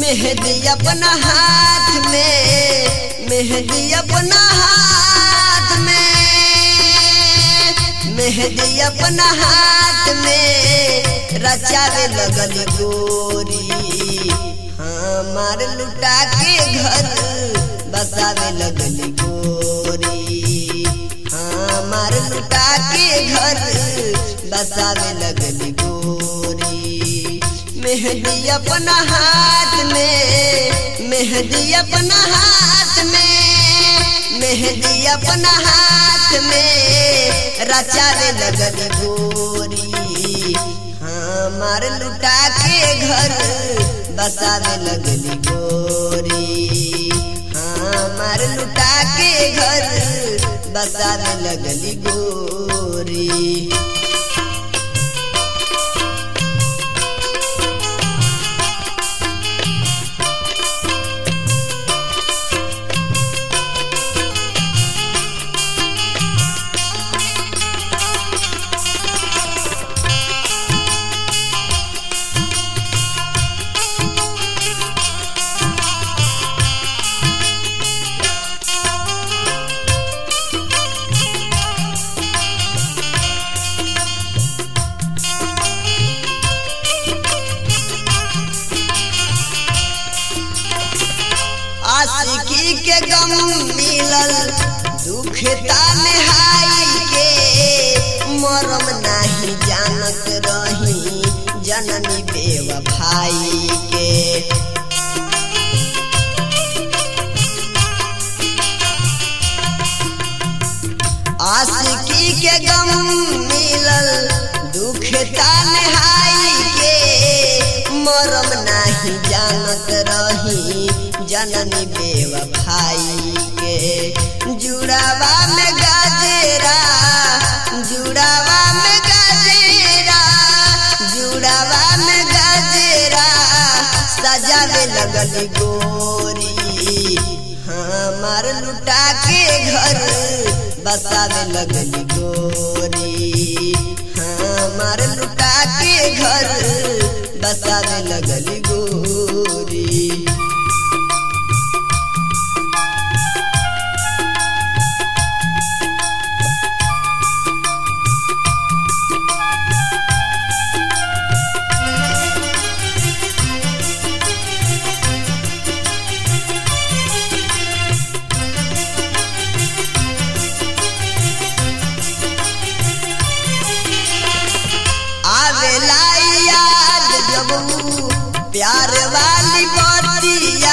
मेहंदी अपना हाथ में मेहंदी अपना हाथ में मेहंदी अपना हाथ में रचावे लगल गोरी हमार लुटा के घर बसावे लगल गोरी हमार लुटा के घर बसावे लगल गोरी मेहंदी अपना हाथ में मेहंदी अपना हाथ में मेहंदी अपना हाथ में रचावे लगल गोरी हमार लुटा के घर बसावे लगल गोरी हमार लुटा के घर बसावे लगल गोरी आशिकी के गम मिलल दुख तन्हाई के मरम नहीं जानत रही जननी बेवफाई के आशिकी के गम मिलल दुख तन्हाई के मरम नहीं जानत रही जननी बेवफाई के जुड़ावा में गजेरा जुड़ावा में गजेरा जुड़ावा में गजेरा सजावे लगल गोरी हमार लुटा के घर बसावे लगल गोरी हमार लुटा के घर बसावे लगल गोरी आवेला याद जब ऊ प्यार वाली बतिया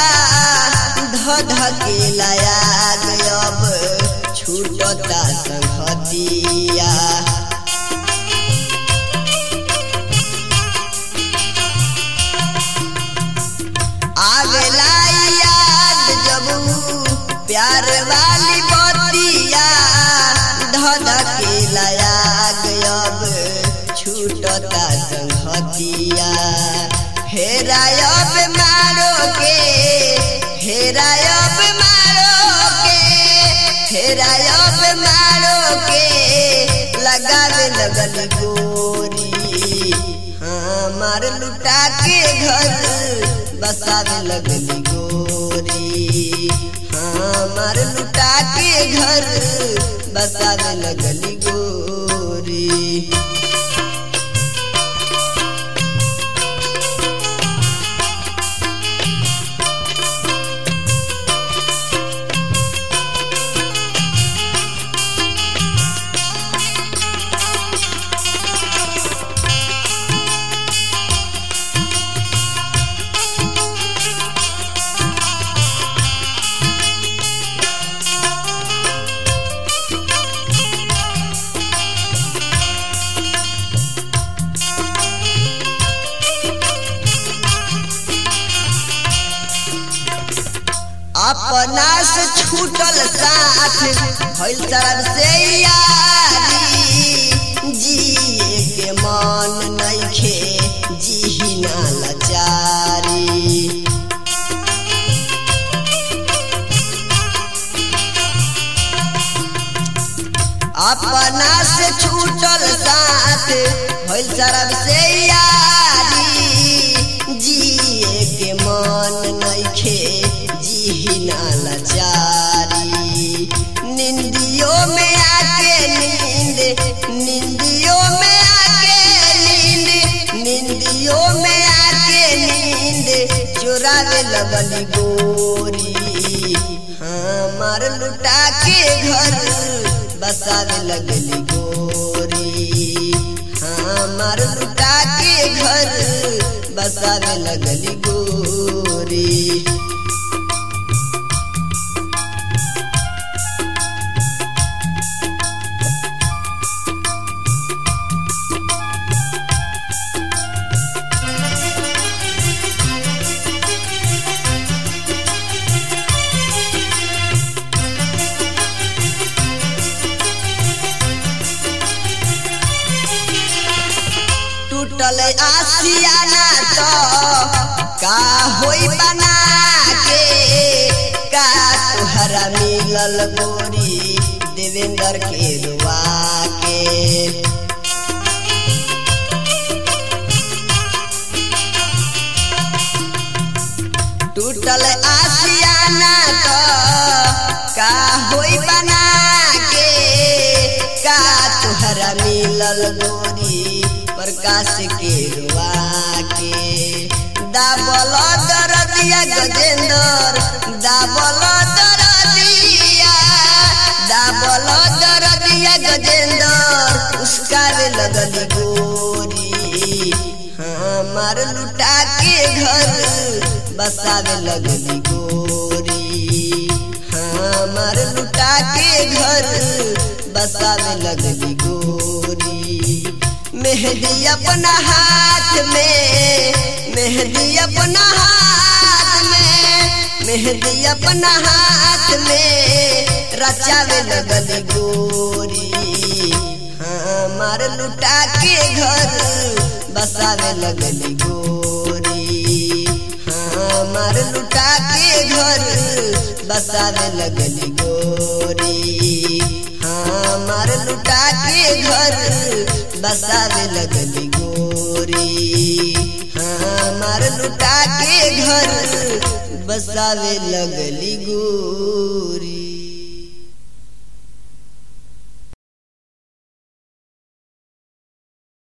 धधकेला याद अब छूटता संगतिया आवेला याद जब ऊ प्यार वाली बतिया धधकेला याद अब छूटता संगतिया हेरायब मारो के हेरायब मारो के हेरायब मारो के लगावे लगल गोरी हमार लुटा के घर बसावे लगल गोरी हमार लुटा के घर बसावे लगल गोरी अपना से छूटल साथ भइल तरफ से यारी जिए के मन नइखे जी ना लाचारी अपना से छूटल साथ भइल तरफ से यारी जिए के मन मन नइखे जी ना लाचारी निंदियो में आके नींद निंदियो में आके नींद निंदियो में आके नींद चुरावे लगली गोरी हमार लुटा के घर बसावे लगली गोरी हमार लुटा के घर बसावे लगली गोरी टूटल आसियाना तो का होई बना के का तुहरा मिलल गोरी देवेंद्र के रुआ के टूटल आसियाना तो का होई बना के का तुहरा मिलल गोरी प्रकाश के रुआ के दाबल दरदिया गजेंद्र दाबल दरदिया दाबल दरदिया गजेंद्र उसका वे लगली गोरी हमार लुटा के घर बसावे लगली गोरी हमार लुटा के घर बसावे लगली गोरी मेहंदी अपना हाथ में मेहंदी अपना हाथ में मेहंदी अपना हाथ में रचावे लगल गोरी हमार लुटा के घर बसावे लगल गोरी हमार लुटा के घर बसावे लगल गोरी हमार लुटा के घर बसावे लगली गोरी हमार लुटा के घर बसावे लगली गोरी